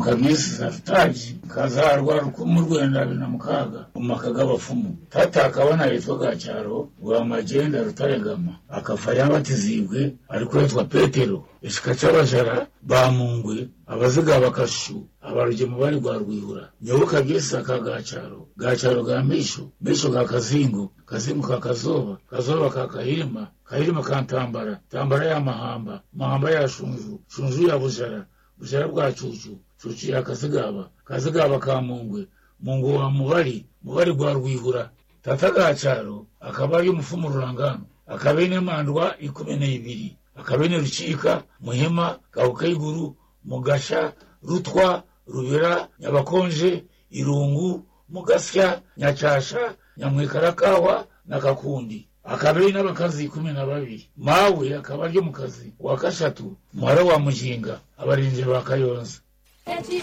mukagisi safutaji kazarwa rukumu rwenda abiri na mukaga mu maka g'abapfumu tata akabona yitwa gacyaro rwa magenda rutaregama akafa yabatizibwe ariko yitwa petero ishika c'abajara bamungwe abaziga bakashu abarugemu bari rwa rwihura nyoboka gisa ka gacaro gacaro ga misho misho ga kazingo kazingo ka kazoba kazoba ka kahirima kahirima ka ntambara ntambara ya mahamba mahamba ya shunju shunju ya bujara bujara bwa cucu cucu ya kazigaba kazigaba ka mungwe mungwe wa mubari mubari rwa rwihura tata gacaro akaba ari umufumu rurangano akaba ine mandwa ikumi n'ibiri akaba ine rucika muhima gahukayiguru mugasha rutwa rubira nyabakonje irungu mugasya nyacasha nyamwikarakawa na kakundi akaba ari n'abakazi kumi na babiri mawe akaba ari mu kazi wa kashatu muhara wa mujinga abarinzi ba kayonza